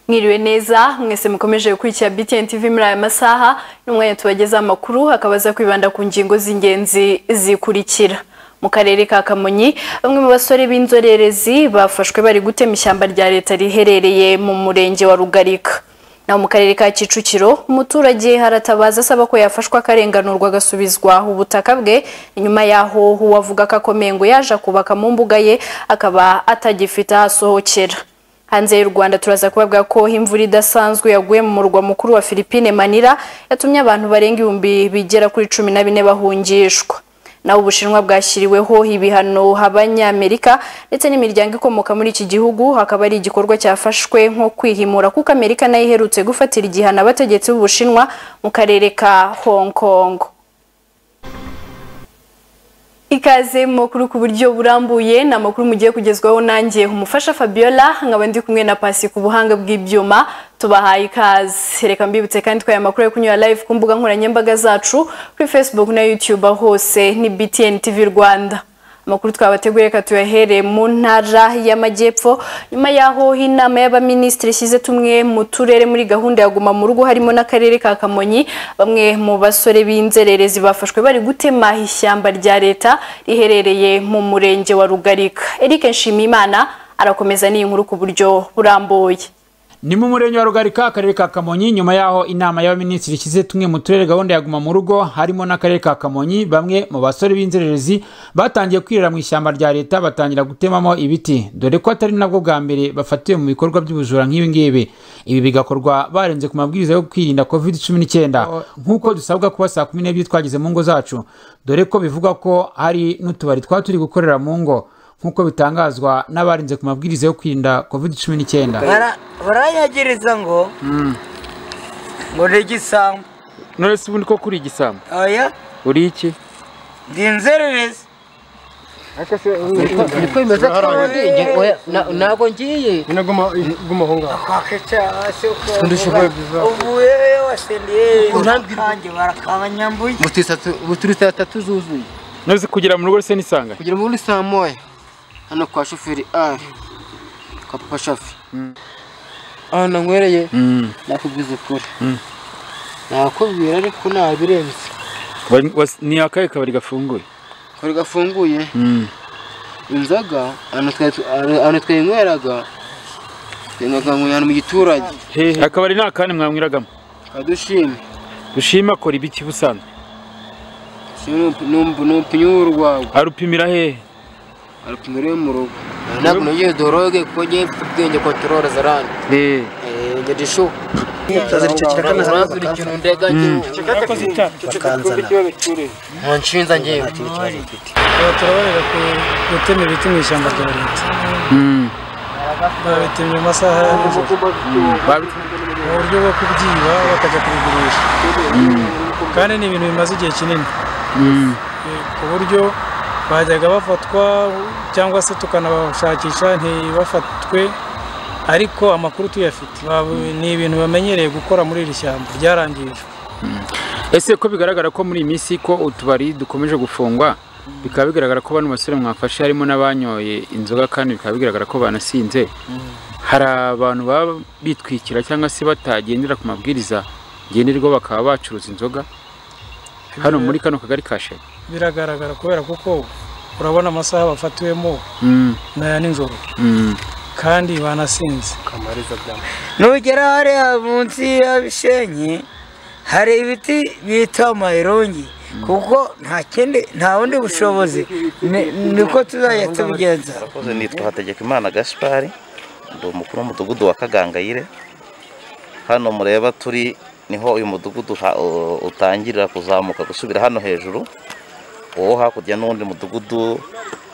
mwiriwe neza mwese mukomeje gukurikira BTN TV muri aya masaha n'umwanya tubageza amakuru hakaba aza kwibanda ku ngingo z'ingenzi zikurikira mu karere ka Kamonyi bamwe mu basore b'inzorerezi bafashwe bari gutema ishyamba rya leta riherereye mu murenge wa Rugarika naho mu karere ka Kicukiro umuturage haratabaza asaba ko yafashwa akarenganurwa agasubizwa ubutaka bwe nyuma yaho uwavuga ko akomeye ngo yaje kubaka mu mbuga ye akaba atagifite ahasohokera hanze y'u Rwanda turaza kubabwa ko imvura idasanzwe yaguye mu murwa mukuru wa Philippine Manila yatumye abantu barenga ibihumbi bigera kuri cumi na bine bahungishwa naho ubushinwa bwashyiriweho ibihano abanyamerika ndetse n'imiryango ikomoka muri iki gihugu hakaba ari igikorwa cyafashwe nko kwihimura kuko amerika nayo iherutse gufatira igihano abategetsi b'ubushinwa mu karere ka hong kong ikaze mu makuru ku buryo burambuye ni amakuru mugiye kugezwaho nanjye umufasha fabiola nkaba ndi kumwe na pasi ku buhanga bw'ibyuma tubahaye ikaze reka mbibutse kandi twaye amakuru yo kunyura live ku mbuga nkoranyambaga zacu kuri facebook na youtube hose ni btn tv rwanda amakuru twabateguye reka tuyahereye mu ntara y'amajyepfo nyuma y'aho inama y'abaminisitiri ishyize tumwe mu turere muri gahunda ya guma mu rugo harimo n'akarere ka kamonyi bamwe mu basore b'inzererezi bafashwe bari gutema ishyamba rya leta riherereye mu murenge wa rugarika eric nshimiyimana arakomeza n'iyi nkuru ku buryo burambuye ni mu murenge wa rugarika akarere ka kamonyi nyuma y'aho inama y'abaminisitiri ishyize tumwe mu turere gahunda ya guma mu rugo harimo n'akarere ka kamonyi bamwe mu basore b'inzererezi batangiye kwirira mu ishyamba rya leta batangira gutemamo ibiti dore ko atari nabwo bwa mbere bafatiwe mu bikorwa by'ubujura nk'ibingibi ibi bigakorwa barenze ku mabwiriza yo kwirinda covid cumi n'icyenda nk'uko dusabwa kuba saa kumi n'ebyiri twageze mu ngo zacu dore ko bivuga ko hari n'utubari twaba turi gukorera mu ngo nk'uko bitangazwa n'abarinze ku mabwiriza yo kwirinda covid cumi n'icyenda baranyagiriza ngo ngo ni igisambu none se ubundi koko uri igisambu oya uri iki ndi inzererezi niko bimeze ntabwo ngiye uvuye wasendiye nkange barakabanyambuye turi saa tatu zuzuye none se kugera mu rugo risa n'isanganye kugira ngo ni saa moya hano kwa shoferi ari kwa papa shafi ahantu nanywereye nakubwiza ukuri nakubwira ariko nabirenze Wa- was- ni akahe kabari gafunguye kari gafunguye inzoga ahantu twa- ahantu twayinyweraga twayinyweraga mu- ahantu mu giturage hehe akabari ni akane mwanyweragamo kadushime dushima akora ibiki busanzwe n'umupinyi w'urwagwa arupimira hehe arupimira mu rugo ntabwo nongeye doroge kuko ngiye mfite ubwenge kontorore zarandi hehe nge ndishuka urazira ikintu ndega njyewe munshinza njyewe turabareba gutema ibiti mu ishyamba rya leta babitemye mu masaha ya nijoro mu buryo bwo kubyiba bakajya kubigurisha kandi ni ibintu bimaze igihe kinini Eh, ku buryo bajyaga bafatwa cyangwa se tukanabashakisha ntibafatwe ariko amakuru tuyafite Babu- ni ibintu bamenyereye gukora muri iri shyamba ryarangijwe ese ko bigaragara ko muri iyi minsi ko utubari dukomeje gufungwa bikaba bigaragara ko bano basore mwafashe harimo n'abanyoye inzoga kandi bikaba bigaragara ko banasinze hari abantu baba bitwikira cyangwa se batagendera ku mabwiriza ngenderwaho bakaba bacuruza inzoga hano muri kano kagari ka Sheri. biragaragara kubera kuko urabona amasaha bafatiwemo Mm, n'aya nijoro mm. kandi banasinze nugera hariya munsi ya bishenyi hari ibiti bita amayirongi kuko nta kindi nta bundi bushobozi ni- niko tuzajya tubigenza abakozi nitwa Hategekimana Gaspard ndi umukuru w'umudugudu wa Kagangayire hano mureba turi niho uyu mudugudu ha- u- utangirira kuzamuka gusubira hano hejuru uwo hakurya n'undi mudugudu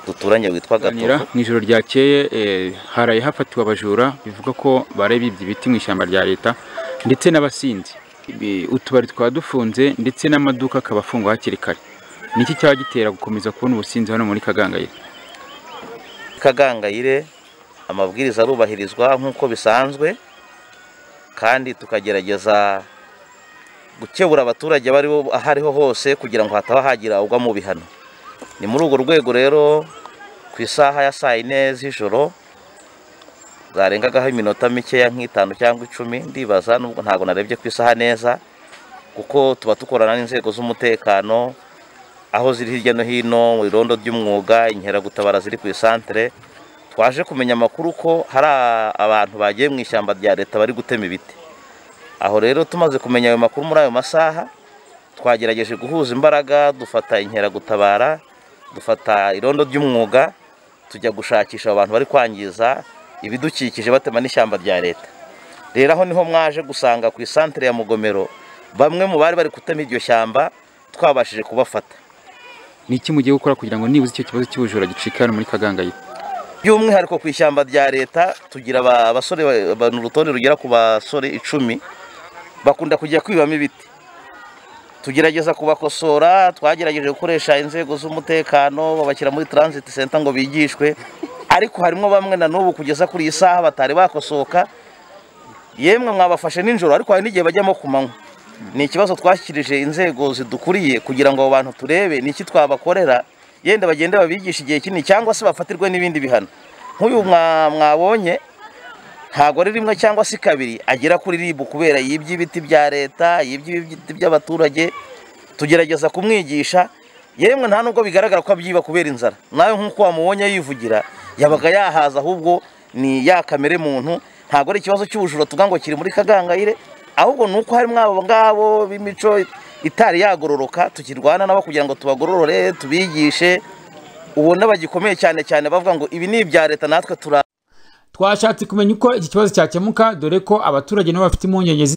duturanye witwa Ganira, Gatovu mu ijoro ryakeye eh, haraye hafatiwe abajura bivuga ko bari bibye ibiti mu ishyamba rya leta ndetse n'abasinzi Ibi- utubari twaba dufunze ndetse n'amaduka akaba afungwa hakiri kare niki cyaba gitera gukomeza kubona ubusinzi hano muri kagangayire Kagangayire amabwiriza arubahirizwa nk'uko bisanzwe kandi tukagerageza gukebura abaturage bari bo aho ariho hose kugira ngo hataba hagira ugwa mu bihano ni muri urwo rwego rero ku isaha ya saa yine z'ijoro zarengagaho iminota mikeya nk'itanu cyangwa icumi ndibaza nubwo ntabwo narebye ku isaha neza kuko tuba dukorana n'inzego z'umutekano aho ziri hirya no hino mu irondo ry'umwuga inkeragutabara ziri ku isantere twaje kumenya amakuru ko hari abantu bagiye mu ishyamba rya leta bari gutema ibiti aho rero tumaze kumenya ayo makuru muri ayo masaha twagerageje guhuza imbaraga dufata inkeragutabara dufata irondo ry'umwuga tujya gushakisha abantu bari kwangiza ibidukikije batema n'ishyamba rya leta rero aho niho mwaje gusanga ku isantere ya mugomero bamwe mu bari bari gutema iryo shyamba twabashije kubafata ni iki mugiye gukora kugira ngo nibuze icyo kibazo cy'ubujura gicika hano muri kagangayire by'umwihariko ku ishyamba rya leta tugira aba- abasore ba- ba- ni urutonde rugera ku basore icumi bakunda kujya kwibamo ibiti tugerageza kubakosora twagerageje gukoresha inzego z'umutekano babashyira muri transit center ngo bigishwe ariko harimo bamwe na n'ubu kugeza kuri iyi saha batari bakosoka yemwe mwabafashe nijoro ariko hari n'igihe bajyamo ku manywa ni ikibazo twashyikirije inzego zidukuriye kugira ngo abo bantu turebe ni iki twabakorera yenda bagende babigisha igihe kinini cyangwa se bafatirwe n'ibindi bihano nk'uyu mwa- mwabonye ntabwo ari rimwe cyangwa se kabiri agera kuri ribu kubera yibye ibiti bya leta yibye ibiti by'abaturage tugerageza kumwigisha yemwe nta nubwo bigaragara ko abyiba kubera inzara nawe nk'uko wamubonye yivugira yabaga yahaza ahubwo ni ya kamere muntu ntabwo ari ikibazo cy'ubujura tuvuga ngo kiri muri kagangayire ahubwo ni uko harimo abo ngabo b'imico itari yagororoka tukirwana nabo kugira ngo tubagororore tubigishe ubona bagikomeye cyane cyane bavuga ngo ibi ni ibya leta natwe turi twashatse kumenya uko iki kibazo cyakemuka dore ko abaturage nabo bafite impungenge zi-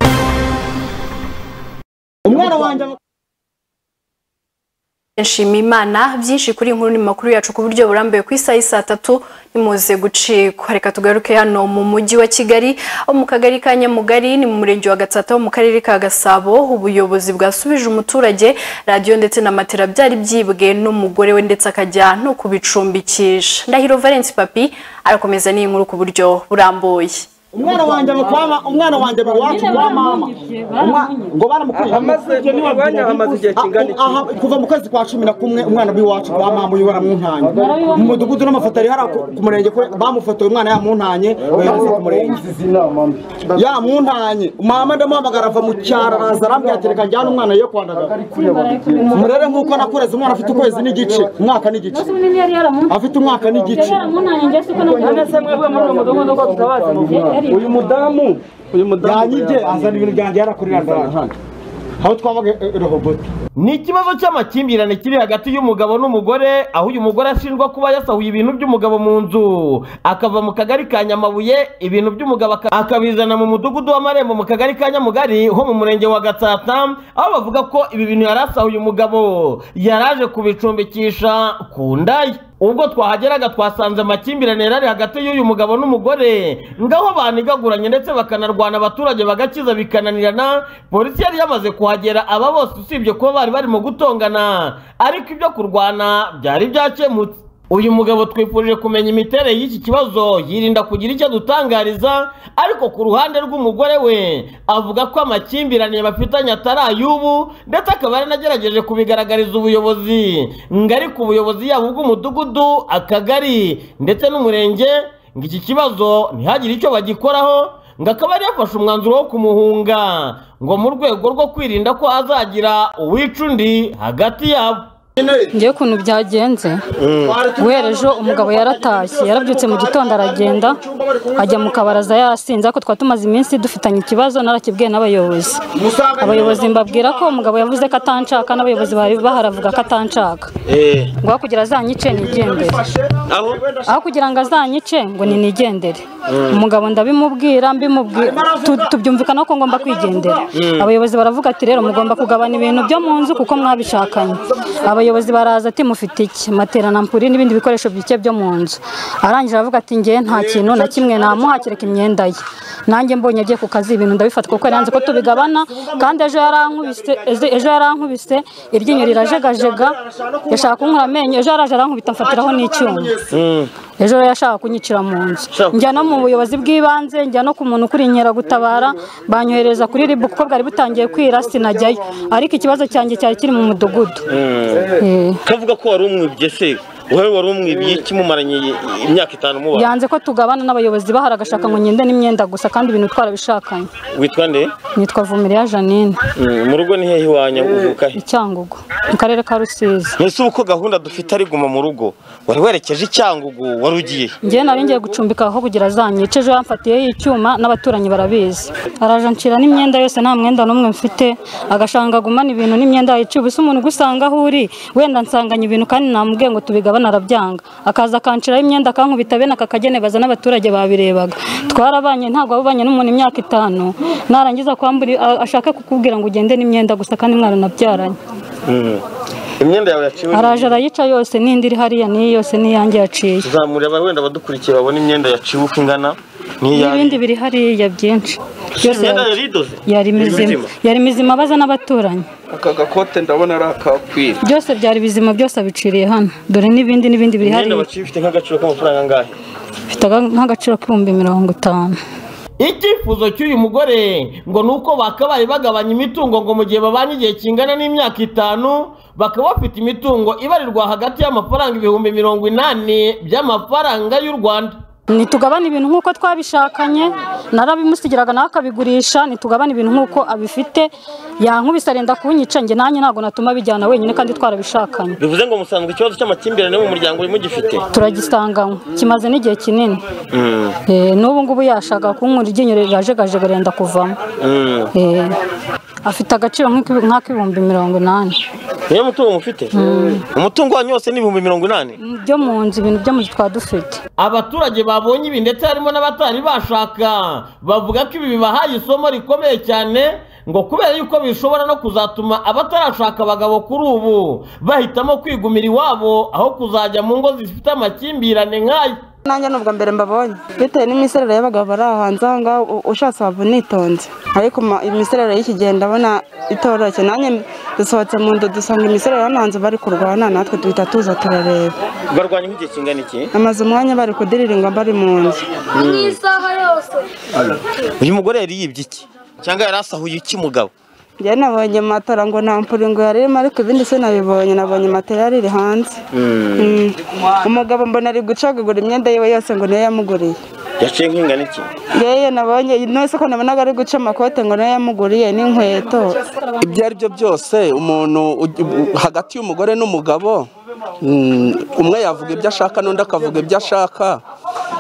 Nshima Imana byinshi kuri iyi nkuru ni mu makuru yacu ku buryo burambuye ku isaha y'i saa tatu nimuze gucikwa reka tugaruke hano mu mujyi wa Kigali aho mu kagari ka Nyamugari ni mu murenge wa Gatsata ho mu karere ka Gasabo ubuyobozi bwasubije umuturage radiyo ndetse na matera byari byibwe n'umugore we ndetse akajya no kubicumbikisha Ndahiro Valence Papi arakomeza n'iyi nkuru ku buryo burambuye umwana wanjye bakwama umwana wanjye bawacu wa mama Umwa- ngo baramukuje Hamaze- umwanya hamaze igihe kingana iki? kuva mu kwezi kwa cumi na kumwe umwana w'iwacu kwa mama uyu baramwuntanye mu mudugudu n'amafoto ari hariya ku- ku murenge kwe bamufotoye umwana yamuntanye bayohereza ku murenge yamuntanye mama ndamuhamagara ava mu cyaro araza arambwira ati reka njyane umwana yo kwandagara murere nk'uko nakureze umwana afite ukwezi n'igice umwaka n'igice afite umwaka n'igice none se mwebwe muri uyu mudugudu ko tutabazi muvuga uyu mudamu uyu mudamu yanyibye azana ibintu byanjye yarakurira ndabanje aho twabaga rohoboti ni ikibazo cy'amakimbirane kiri hagati y'umugabo n'umugore aho uyu mugore ashinjwa kuba yasahuye ibintu by'umugabo mu nzu akava mu kagari ka nyamabuye ibintu by'umugabo aka- akabizana mu mudugudu w'amarembo mu kagari ka nyamugari ho mu murenge wa gatsata aho bavuga ko ibi bintu yari asahuye umugabo yaraje kubicumbikisha ku ndaye ubwo twahageraga twasanze amakimbirane yari ari hagati y'uyu mugabo n'umugore ngaho banigaguranye ndetse bakanarwana abaturage bagakiza bikananirana polisi yari yamaze kuhagera aba bose usibye kuba bari barimo gutongana ariko ibyo kurwana byari byakemutse uyu mugabo twifurije kumenya imiterere y'iki kibazo yirinda kugira icyo adutangariza ariko ku ruhande rw'umugore we avuga ko amakimbirane bafitanye atari ay'ubu ndetse akaba yaranagerageje kubigaragariza ubuyobozi ngo ariko ubuyobozi yaba ubw'umudugudu akagari ndetse n'umurenge ngo iki kibazo ntihagire icyo bagikoraho ngo akaba yari yafashe umwanzuro wo kumuhunga ngo mu rwego rwo kwirinda ko hazagira uwica undi hagati yabo ngewe ukuntu byagenze guhera ejo umugabo yaratashye yarabyutse mu gitondo aragenda ajya mu kabaraza yasinze ariko twari tumaze iminsi dufitanye ikibazo narakibwiye n'abayobozi abayobozi mbabwira ko umugabo yavuze ko atanshaka n'abayobozi bari baharavuga ko atanshaka ngo aho kugira azanyice nigendere aho kugira ngo azanyice ngo ninigendere umugabo ndabimubwira mbimubwira tu- tubyumvikana ko ngomba kwigendera abayobozi baravuga ati rero mugomba kugabana ibintu byo mu nzu kuko mwabishakanye abayobozi baraza ati mufite iki matera na mpuri n'ibindi bikoresho bike byo mu nzu arangije aravuga ati ngewe nta kintu na kimwe namuha kereka imyenda ye nanjye mbonye agiye ku kazi ibintu ndabifata kuko yanze ko tubigabana kandi ejo yarankubise ejo- ejo yarankubise iryinyo rirajegajega yashaka kunkura amenyo ejo yaraje arankubita mfatiraho n'icyuma ejo rero yashaka kunyicira mu nzu njya no mu buyobozi bw'ibanze njya no ku muntu ukuri inkeragutabara banyohereza kuri ribu kuko bwari butangiye kwira sinajyayo ariko ikibazo cyanjye cyari kiri mu mudugudu Eh. kavuga ko wari umwibye se wowe wari umwibye iki mumaranye imyaka itanu mubaye yanze ko tugabana n'abayobozi bahari agashaka ngo ngende n'imyenda gusa kandi ibintu twarabishakanye witwa nde nitwa vumiriya janine Mm, mu rugo ni hehe iwanyu uvuka he icyangugu mu karere ka rusizi mbese ubu ko gahunda dufite ari guma mu rugo wari werekeje icyangugu wari ugiye he? njyewe nari ngiye gucumbika aho kugira azanyice ejo yamfatiyeho icyuma n'abaturanyi barabizi araje anshira n'imyenda yose nta mwenda n'umwe mfite agashanga agumana ibintu n'imyenda yayicuye ubusa umuntu ugusanga aho uri wenda nsanganye ibintu kandi namubwiye ngo tubigabane arabyanga akaza akanshiraho imyenda akankubita bene aka kagene baza n'abaturage babirebaga twarabanye ntabwo wabanye n'umuntu imyaka itanu narangiza kwambura a- ashaka kukubwira ngo ugende n'imyenda gusa kandi mwaranabyaranye Mm. imyenda yawe yaciwe araje arayica yose n'indi iri hariya niyi yose n'iyanjye yaciye tuzamureba wenda abadukurikira babone imyenda yaciwe uko ingana n'iyawe n'ibindi biri hariya byinshi byose imyenda yari- yari idoze yari mizima mizima? yari mizima abaza n'abaturanyi aka gakote ndabona ari akakwira byose byari bizima byose abiciriye hano dore n'ibindi n'ibindi biri imyenda hariya waciwe ifite nk'agaciro k'amafaranga angahe bifite aga- nk'agaciro k'ibihumbi mirongo itanu icyifuzo cy'uyu mugore ngo ni uko bakabaye bagabanya imitungo ngo mu gihe babanye igihe kingana n'imyaka itanu bakaba bafite imitungo ibarirwa hagati y'amafaranga ibihumbi mirongo inani by'amafaranga y'u rwanda ntitugabane ibintu nk'uko twabishakanye narabimusigiraga nawe akabigurisha ntitugabane ibintu nk'uko abifite yankubise arenda kunyica njye nanjye ntabwo natuma bijyana wenyine kandi twarabishakanye bivuze ngo musanzwe ikibazo cy'amakimbirane mu muryango urimo gifite turagisanganywe kimaze n'igihe kinini Mm. Eh, n'ubu ngubu yashaka kunkura iryinyo rirajegajega arenda kuvamo Mm. Eh, afite agaciro nk'ikibi- nk'ak'ibihumbi mirongo inani niyo mutungo mufite umutungo wanyu wose ni ibihumbi mirongo inani byo mu nzu ibintu byo mu nzu twaba dufite abaturage babonye ibi ndetse harimo n'abatari bashaka bavuga ko ibi bibahaye isomo rikomeye cyane ngo kubera yuko bishobora no kuzatuma abatarashaka abagabo kuri ubu bahitamo kwigumira iwabo aho kuzajya mu ngo zifite amakimbirane nk'aya nanjye ni ubwa mbere mbabonye bitewe n'imiserere y'abagabo bari ahanze aha ngaha u- ushatse waba unitonze ariko ma- imiserere y'iki gihe ndabona itoroshye nanjye dusohotse mu nzu dusanga imiserere hano hanze bari kurwana natwe duhita tuza turareba barwanya nk'igihe kingana iki amaze umwanya bari kudiriringa bari mu nzu Mm. isaha yose uyu mugore yari yibye iki cyangwa yari asahuye iki mugabo njye nabonye matora ngo nta mpuringo yari irimo ariko ibindi sinabibonye nabonye matera iri hanze Mm. umugabo mbona ari gucagagura imyenda yiwe yose ngo niyo yamuguriye yaciye nk'ingana iki yewe nabonye no soko nabonaga ari guca amakote ngo nayo yamuguriye n'inkweto ibyo ari byo byose umuntu ugi- u- hagati y'umugore n'umugabo mm, umwe yavuga ibyo ashaka n'undi akavuga ibyo ashaka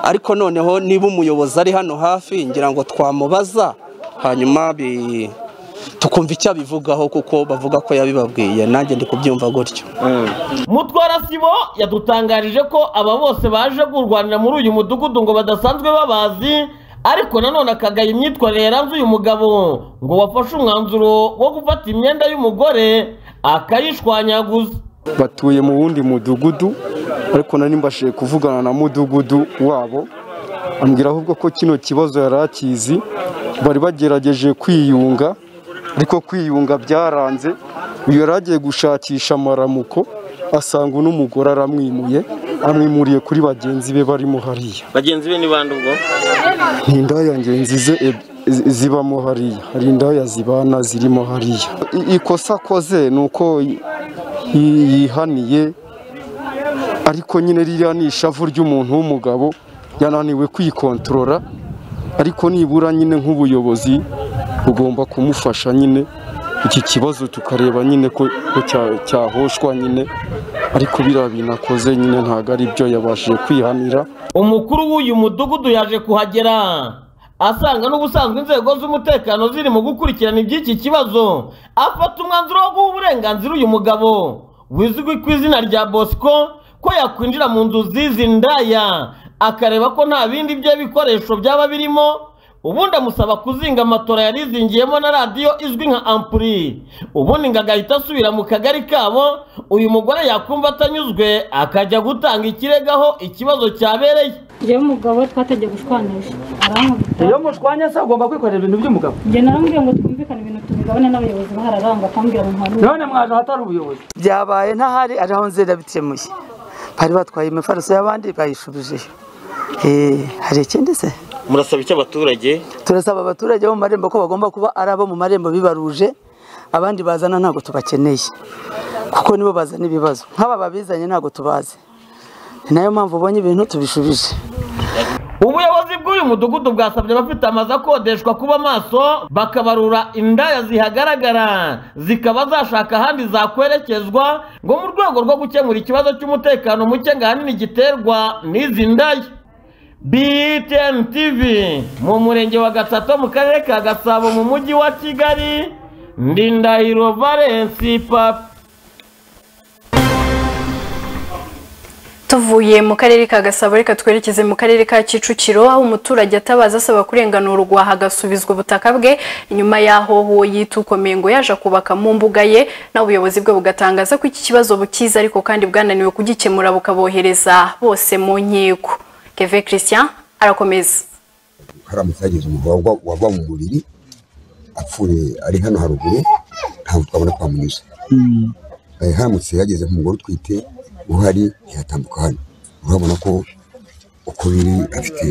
ariko noneho niba umuyobozi ari hano hafi ngira ngo twamubaza hanyuma bi- tukumva icyo abivugaho kuko bavuga ko yabibabwiye nanjye ndi kubyumva gutyo mutwara sibo yadutangarije ko aba bose baje kurwanira muri uyu mudugudu ngo badasanzwe babazi ariko nanone akagaya imyitwarire yaranze uyu mugabo ngo wafashe umwanzuro wo gufata imyenda y'umugore akayishwanyaguza batuye mu wundi mudugudu ariko nari mbashije kuvugana na mudugudu wabo ambwira ahubwo ko kino kibazo yari akizi bari bagerageje kwiyunga ariko kwiyunga byaranze uyu yari agiye gushakisha amaramuko asanga uno mugore aramwimuye amwimuriye kuri bagenzi be barimo hariya bagenzi be ni bande ubwo ni indaya ngenzi ze eb- zi- zibamo hariya hari indaya zibana zirimo hariya I- ikosa akoze ni uko y- yi- yihaniye ariko nyine ririya ni ishavu ry'umuntu w'umugabo yananiwe kwikontorora ariko nibura nyine nk'ubuyobozi bugomba kumufasha nyine iki kibazo tukareba nyine ko ko cya- cyahoshwa nyine ariko biriya bintu akoze nyine ntabwo ari byo yabashije kwihanira umukuru w'uyu mudugudu yaje kuhagera asanga n'ubusanzwe inzego z'umutekano ziri mu gukurikirana iby'iki kibazo afata umwanzuro wo guha uburenganzira uyu mugabo wizwi ku izina rya bosco ko yakwinjira mu nzu zizi ndaya akareba ko nta bindi bye bikoresho byaba birimo ubundi amusaba kuzinga matora yari izingiyemo na radiyo izwi nka ampuri ubundi ngo agahita asubira mu kagari kabo uyu mugore yakumva atanyuzwe akajya gutanga ikirego aho ikibazo cyabereye njyewe umugabo twategeye gushwanisha arankubita iyo mushwanya se agomba kwikorera ibintu by'umugabo njye naramubwiye ngo twumvikane ibintu tubigabane n'abayobozi bahari aranga akambwira ngo nta none mwaje ahatari ubuyobozi byabaye ntahari ari aho nzira bikemuye bari batwaye imifariso y'abandi bayishubijeyo Eh, hari ikindi se murasaba iki abaturage turasaba abaturage bo mu marembo ko bagomba kuba ari abo mu marembo bibaruje abandi bazana ntabwo tubakeneye kuko nibo bazana ibibazo nk'aba babizanye ntabwo tubazi ni nayo mpamvu ubonye ibintu tubishubije ubuyobozi bw'uyu mudugudu bwasabye abafite amazu akodeshwa kuba maso bakabarura indaya zihagaragara zikaba zashaka ahandi zakwerekezwa ngo mu rwego rwo gukemura ikibazo cy'umutekano muke ngo ahanini giterwa n'izi ndaya btn tv mu murenge wa gatsata mu karere ka gasabo mu mujyi wa kigali ndindahiro valensi papa tuvuye mu karere ka gasabo reka twerekeze mu karere ka kicukiro aho umuturage atabaza asaba kurenganurwa hagasubizwa ubutaka bwe nyuma y'aho uwo yita ukomeye ngo yaje kubaka mu mbuga ye naho ubuyobozi bwe bugatangaza ko iki kibazo bukiza ariko kandi bwananiwe kugikemura bukabohereza bose mu nkiko keve christian arakomeza hari amafaranga umugabo wava mu mubiri apfuye ari hano haruguru ntabwo twabona twamunyuza Eh, haramutse yageze ku mugore utwite uhari yatambuka hano urabona ko uko biri afite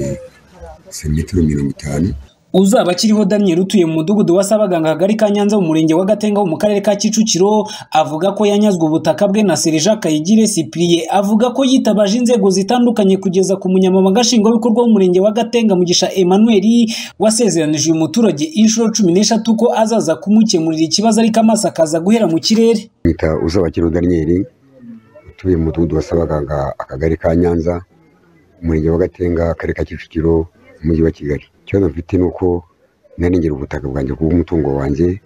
santimetero mirongo itanu uzaba akiriho daniel utuye mu mudugudu wa sabaganga hagari ka nyanza mu murenge wa gatenga wo mu karere ka kicukiro avuga ko yanyazwe ubutaka bwe na serija kayigire cyprien avuga ko yitabaje inzego zitandukanye kugeza ku munyamabanga nshingwabikorwa w'umurenge wa gatenga mugisha emmanuel wasezeranije uyu muturage inshuro cumi n'eshatu ko azaza kumukemurira ikibazo ariko amaso akaza guhera mu kirere mwita uzabakiriho daniel utuye mu mudugudu wa sabaganga akagari ka nyanza umurenge wa gatenga akarere ka kicukiro umujyi wa kigali ikibazo mfite ni uko narengera ubutaka bwanjye bw'umutungo wanjye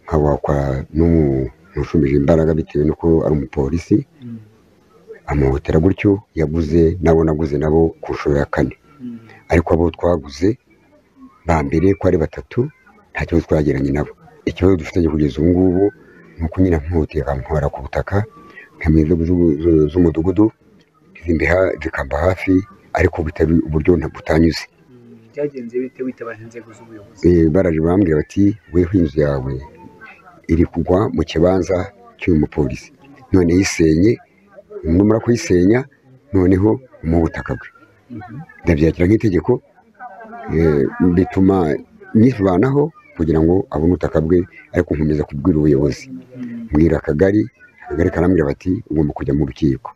nkabakwa n'umuntu ushumbije imbaraga bitewe n'uko ari umupolisi amahotera gutyo yaguze nabo naguze nabo ku nshuro ya kane ariko abo twaguze ba mbere ko ari batatu nta kibazo twagiranye nabo ikibazo dufitanye kugeza ubu ngubu ni uko nyine nkihutiye bamuhora ku butaka nkamenya inzego z'u- z'u- z'umudugudu zimbiha zikamba hafi ariko bitari uburyo nta- butanyuze byagenze bite witabaje inzego z'ubuyobozi Eh, baraje bambwira bati weho inzu yawe iri kugwa mu kibanza cy'uyu mupolisi none yisenye numara kuyisenya noneho mu butaka bwe ndabyakira nk'itegeko eh, bituma nyivanaho kugira ngo abone ubutaka bwe ariko nkomeza kubwira ubuyobozi mbwira akagari akagari karambwira bati ugomba kujya mu rukiko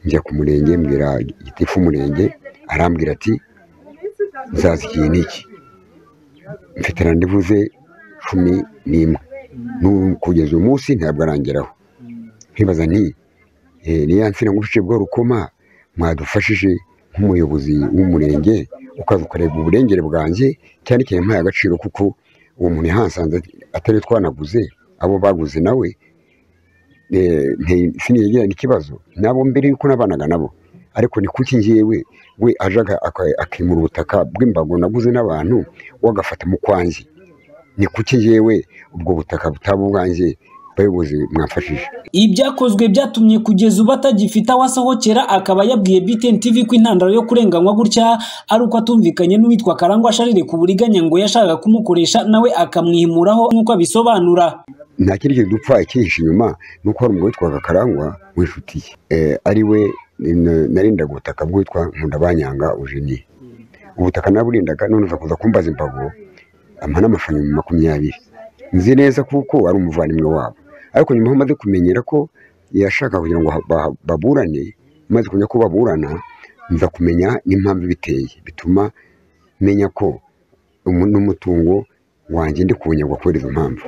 njya ku murenge mbwira gitifu umurenge arambwira ati nzaza igihe n'iki mfite randevu ze cumi n'imwe N'ubu kugeza uyu munsi ntabwo arangeraho nkibaza nti eh, niya nsina ngufice bwa rukoma mwadufashije nk'umuyobozi w'umurenge ukaza ukareba uburengere bwanjye cyane cyane mpaye agaciro kuko uwo muntu yahasanze atari twanaguze abo baguze nawe eh, nte- sinigirana ikibazo nabo mbere yuko nabanaga nabo ariko ni kuki njyewe we aje aga- aka- akimura ubutaka bw'imbago naguze n'abantu we agafata mu kwanjye ni kuki njyewe ubwo butaka butaba ubwanjye bayobozi mwamfashije ibyakozwe byatumye kugeza ubu atagifite aho asohokera akaba yabwiye btn tv ko intandaro yo kurenganywa gutya ari uko atumvikanye n'uwitwa karangwa sharire ku buriganya ngo yashakaga kumukoresha nawe akamwimuraho nk'uko abisobanura nta kindi kintu dupfa ikihishe inyuma ni uko hari umugabo witwaga karangwa w'inshuti ye Eh, ari we n- narindaga ubutaka bwitwa nkundabanyanga ujeni ubutaka naburindaga none uza kuza kumbaza imbago ampa n'amafaranga makumyabiri nzi neza kuko ari umuvandimwe wabo ariko nyuma aho maze kumenyera ko yashaka kugira ngo ha- ba- baburane maze kumenya ko baburana nza kumenya n'impamvu ibiteye bituma menya ko umu- n'umutungo wanjye ndi kuwunyagwa kubera izo mpamvu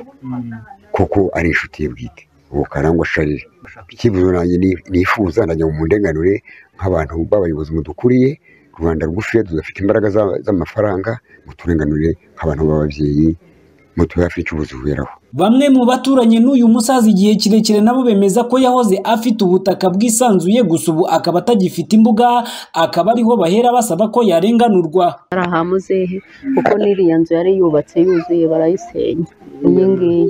kuko ari inshuti ye bwite ubu karangwa sharire icyifuzo nanjye ni- nifuza najya mu ndenganure nk'abantu b'abayobozi mudukuriye rubanda rugufiya tudafite imbaraga za- z'amafaranga muturenganure nk'abantu b'ababyeyi mutuye hafi y'icyubuzi buberaho Bamwe mu baturanye n'uyu musaza igihe kirekire nabo bemeza ko yahoze afite ubutaka bwisanzuye gusa ubu akaba atagifite imbuga akaba ariho bahera basaba ko yarenganurwa ari aha muzehe kuko n'iriya nzu yari yubatse yuzuye barayisenya iyi ngiyi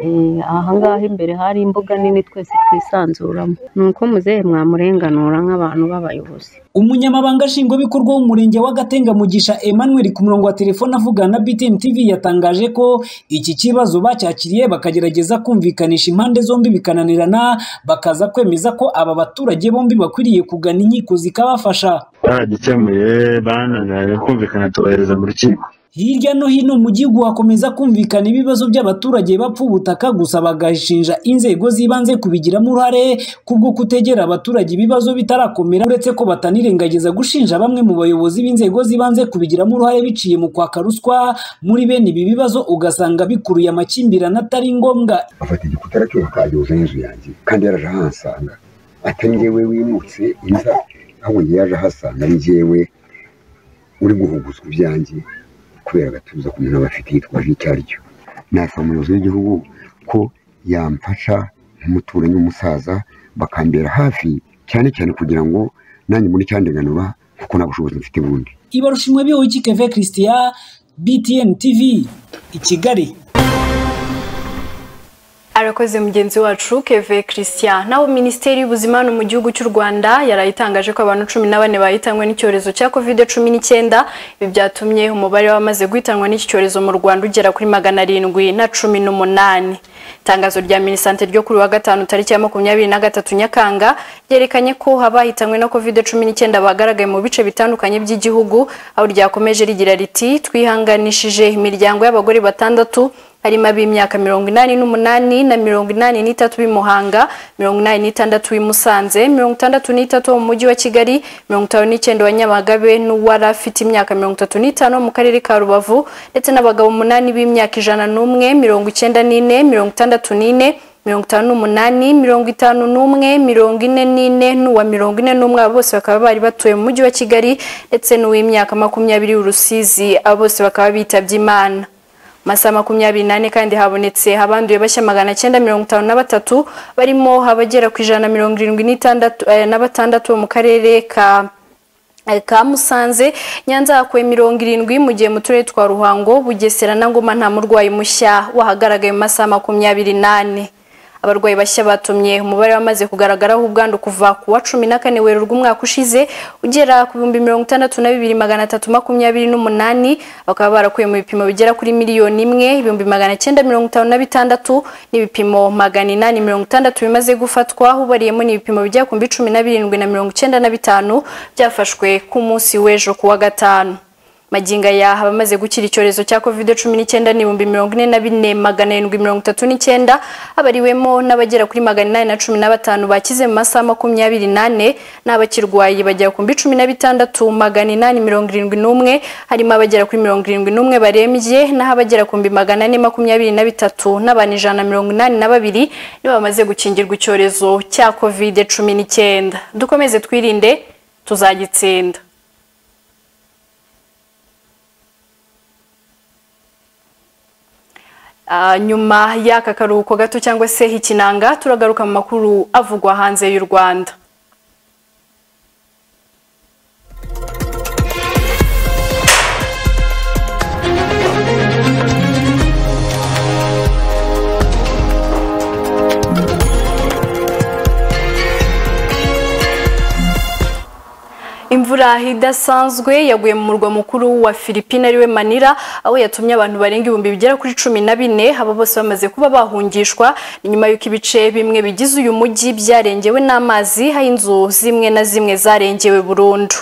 Eh, aha ngaha imbere hari imbuga nini twese twisanzuramo ni uko muzehe mwamurenganura nk'abantu b'abayobozi umunyamabanga nshingwabikorwa w'umurenge wa gatenga mugisha emmanuel ku murongo wa telefone avugana na btn tv yatangaje ko iki kibazo bacyakiriye bakagerageza kumvikanisha impande zombi bikananirana bakaza kwemeza ko aba baturage bombi bakwiriye kugana inkiko zikabafasha baragikemuye bananiranye kumvikana tubohereza mu rukiko hirya no hino mu gihugu hakomeza kumvikana ibibazo by'abaturage bapfa ubutaka gusa bagashinja inzego z'ibanze kubigiramo uruhare kubwo kutegera abaturage ibibazo bitarakomera uretse ko batanirengagiza gushinja bamwe mu bayobozi b'inzego z'ibanze kubigiramo uruhare biciye mu kwaka ruswa muri bene ibi bibazo ugasanga bikuruye amakimbirane atari ngombwa afata igikuta aracyubaka agihuza n'inzu yanjye kandi yaraje ahansanga atari njyewe wimutse inza ahubwo njye yaje ahasanga ari njyewe uri guhuguzwa ibyanjye kubera agatuza ku muntu aba afite yitwaje icyo ari cyo nasaba umuyobozi w'igihugu ko yamfasha nk'umuturanyi w'umusaza bakambera hafi cyane cyane kugira ngo nanjye muri cyandenganura kuko nta bushobozi mfite bundi ibarushanwa bihoye keve christian btn tv i kigali arakoze mugenzi wacu keve christian naho minisiteri y'ubuzima hano mu gihugu cy'u rwanda yarayitangaje ko abantu cumi na bane bahitanywe n'icyorezo cya covid cumi n'icyenda ibi byatumye umubare w'abamaze guhitanwa n'iki cyorezo mu rwanda ugera kuri magana arindwi na cumi n'umunani itangazo rya minisante ryo kuri wa gatanu tariki ya makumyabiri na gatatu nyakanga ryerekanye ko abahitanwe na covid cumi n'icyenda bagaragaye mu bice bitandukanye by'igihugu aho ryakomeje rigira riti twihanganishije imiryango y'abagore batandatu harimo ab'imyaka mirongo inani n'umunani na mirongo inani n'itatu b'i Muhanga mirongo inani n'itandatu b'i Musanze mirongo itandatu n'itatu mu mujyi wa Kigali mirongo itanu n'icyenda wa Nyamagabe n'uwari afite imyaka mirongo itatu n'itanu mu karere ka Rubavu ndetse n'abagabo umunani b'imyaka ijana n'umwe mirongo icyenda n'ine mirongo itandatu n'ine mirongo itanu n'umunani mirongo itanu n'umwe mirongo ine n'ine n'uwa mirongo ine n'umwe abo bose bakaba bari batuye mu mujyi wa Kigali ndetse n'uw'imyaka makumyabiri w'Urusizi abo bose bakaba bitabye Imana masaha makumyabiri nane kandi habonetse abanduye bashya magana cyenda mirongo itanu na batatu barimo abagera ku ijana na mirongo irindwi n'itandatu eh, na batandatu bo mu karere ka eh, ka Musanze Nyanza hakuwe mirongo irindwi mu gihe mu turere twa Ruhango Bugesera na Ngoma nta murwayi mushya wahagaragaye mu masaha makumyabiri nane abarwayi bashya batumye umubare wamaze kugaragaraho ubwandu kuva ku wa cumi na kane werurwa umwaka ushize ugera ku bihumbi mirongo itandatu na bibiri magana atatu makumyabiri n'umunani bakaba barakuye mu bipimo bigera kuri miliyoni imwe ibihumbi magana cyenda mirongo itanu na bitandatu n'ibipimo magana inani mirongo itandatu bimaze gufatwa hubariyemo n'ibipimo bijya ku mbi cumi na birindwi na mirongo icyenda na bitanu byafashwe ku munsi w'ejo ku wa gatanu maginga ya abamaze gukira icyorezo cya covid cumi n'icyenda n'ibihumbi mirongo ine na bine magana arindwi mirongo itatu n'icyenda abariwemo n'abagera kuri magana inani na cumi na batanu bakize mu masaha makumyabiri nane n'abakirwaye bagera ku mbi cumi na bitandatu magana inani mirongo irindwi n'umwe harimo abagera kuri mirongo irindwi n'umwe barembye naho abagera ku mbi magana ane makumyabiri na bitatu n'abantu ijana na mirongo inani na babiri nibo bamaze gukingirwa icyorezo cya covid cumi n'icyenda dukomeze twirinde tuzagitsinda nyuma y'aka karuhuko gato cyangwa se ikinanga turagaruka mu makuru avugwa hanze y'u rwanda imvura idasanzwe yaguye mu murwa mukuru wa Filipine ariwe Manila aho yatumye abantu barenga ibihumbi bigera kuri cumi na bine abo bose bamaze kuba bahungishwa nyuma y'uko ibice bimwe bigize uyu mujyi byarengewe n'amazi aho inzu zimwe na zimwe zarengewe burundu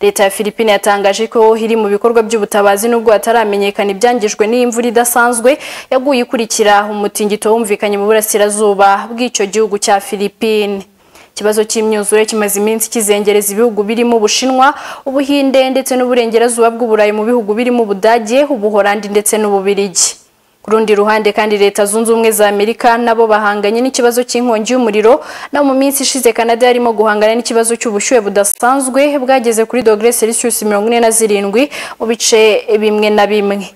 leta ya Filipine yatangaje ko iri mu bikorwa by'ubutabazi nubwo hataramenyekana ibyangijwe n'imvura idasanzwe yaguye ikurikira umutingito wumvikanye mu burasirazuba bw'icyo gihugu cya Filipine ikibazo cy'imyuzure kimaze iminsi kizengereza ibihugu birimo ubushinwa ubuhinde ndetse n'uburengerazuba bw'uburayi mu bihugu birimo ubudage ubuhorandi ndetse n'ububirigi ku rundi ruhande kandi leta zunze ubumwe za amerika nabo bahanganye n'ikibazo cy'inkongi y'umuriro na mu minsi ishize canada yarimo guhangana n'ikibazo cy'ubushyuhe budasanzwe bwageze kuri dogere celsius mirongo ine na zirindwi mu bice bimwe na bimwe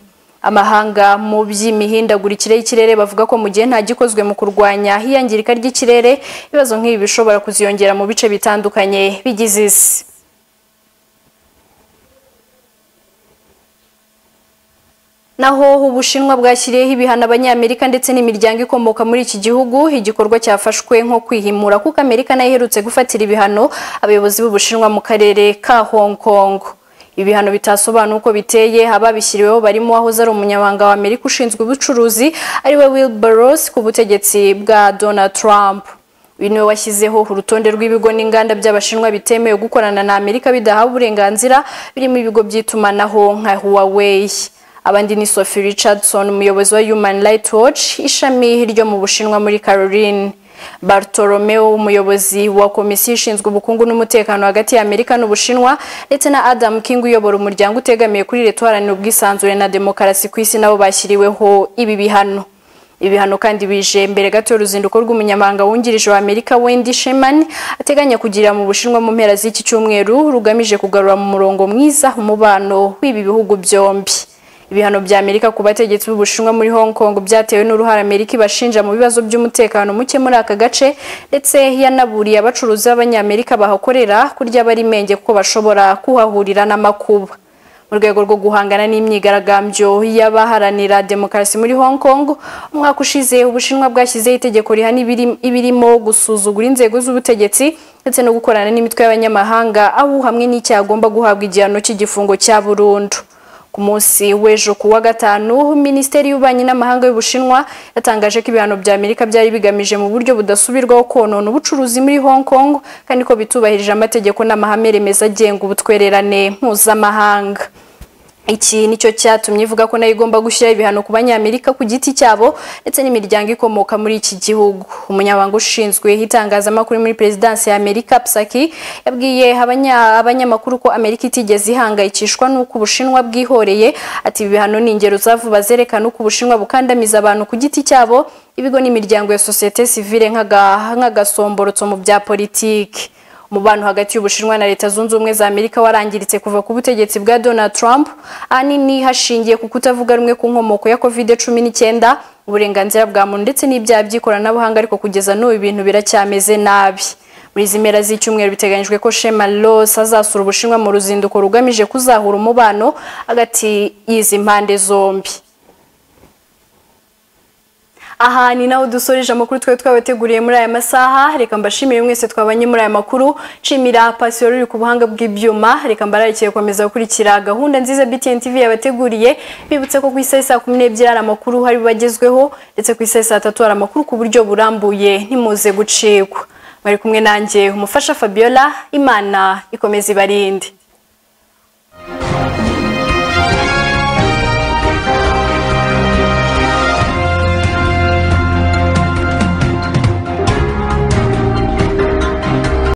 amahanga mu by'imihindagurikire y'ikirere bavuga ko mu gihe nta gikozwe mu kurwanya hiyangirika ry'ikirere ibibazo nk'ibi bishobora kuziyongera mu bice bitandukanye bigize isi naho ubushinwa bwashyiriyeho ibihano abanyamerika ndetse n'imiryango ikomoka muri iki gihugu igikorwa cyafashwe nko kwihimura kuko amerika nayo iherutse gufatira ibihano abayobozi b'ubushinwa mu karere ka hong kong ibihano bitasobanura uko biteye ababishyiriweho barimo wahoze ari umunyamabanga wa amerika ushinzwe ubucuruzi ariwe will Burrows ku butegetsi bwa donald trump uyu niwe washyizeho urutonde rw'ibigo n'inganda by'abashinwa bitemewe gukorana na amerika bidahawe uburenganzira birimo ibigo by'itumanaho nka huawei abandi ni Sophie Richardson umuyobozi wa Human Rights Watch ishami ryo mu Bushinwa muri Caroline Bartolomeo umuyobozi wa komisiyo ishinzwe ubukungu n'umutekano hagati ya Amerika n'Ubushinwa ndetse na Adam King uyobora umuryango utegamiye kuri leta uharanira ubwisanzure na demokarasi ku isi nabo bashyiriweho ibi bihano ibihano kandi bije mbere gato y'uruzinduko rw'umunyamabanga wungirije wa Amerika Wendy Sherman ateganya kugira mu Bushinwa mu mpera z'iki cyumweru rugamije kugarura mu murongo mwiza umubano w'ibi bihugu byombi ibihano bya Amerika ku bategetsi b'Ubushinwa muri Hong Kong byatewe n'uruhare Amerika ibashinja mu bibazo by'umutekano muke muri aka gace ndetse yanaburiye abacuruzi b'Abanyamerika bahakorera kurya bari menge kuko bashobora kuhahurira n'amakuba mu rwego rwo guhangana n'imyigaragambyo y'abaharanira demokarasi muri Hong Kong umwaka ushize ubushinwa bwashyizeho itegeko rihana ibiri- ibirimo gusuzugura inzego z'ubutegetsi ndetse no gukorana n'imitwe y'abanyamahanga aho hamwe n'icyaha agomba guhabwa igihano cy'igifungo cya burundu ku munsi w'ejo ku wa gatanu minisiteri y'ububanyi n'amahanga y'ubushinwa yatangaje ko ibihano bya amerika byari bigamije mu buryo budasubirwaho konona ubucuruzi muri hong kong kandi ko bitubahirije amategeko n'amahame remezo agenga ubutwererane mpuzamahanga iki nicyo cyatumye ivuga ko nayo igomba gushyiraho ibihano ku banyamerika ku giti cyabo ndetse n'imiryango ikomoka muri iki gihugu umunyamabanga ushinzwe itangazamakuru muri perezidansi ya amerika psaki yabwiye abanya- abanyamakuru ko amerika itigeze ihangayikishwa n'uko ubushinwa bwihoreye ati ibi bihano ni ingero zavuba zerekana uko ubushinwa bukandamiza abantu ku giti cyabo ibigo n'imiryango ya sosiyete sivile nk'aga- nk'agasomborotso mu bya politiki umubano hagati y'ubushinwa na leta zunze ubumwe za amerika warangiritse kuva ku butegetsi bwa donald trump ahanini hashingiye ku kutavuga rumwe ku nkomoko ya covid cumi n'icyenda uburenganzira bwa muntu ndetse n'ibyaha by'ikoranabuhanga ariko kugeza n'ubu ibintu biracyameze nabi muri izi mpera z'icyumweru biteganyijwe ko shema rose azasura ubushinwa mu ruzinduko rugamije kuzahura umubano hagati y'izi mpande zombi aha ni naho dusoreje amakuru twari twabateguriye muri aya masaha reka mbashimire mwese twabanye muri aya makuru nshimira pasiyo ruri ku buhanga bw'ibyuma reka mbararekeye gukomeza gukurikira gahunda nziza btn tv yabateguriye bibutse ko ku isaha saa kumi n'ebyiri hari amakuru hari bagezweho ndetse ku isaha saa tatu hari amakuru ku buryo burambuye ntimuze gucikwa mwari kumwe nanjye umufasha fabiola imana ikomeza ibarinde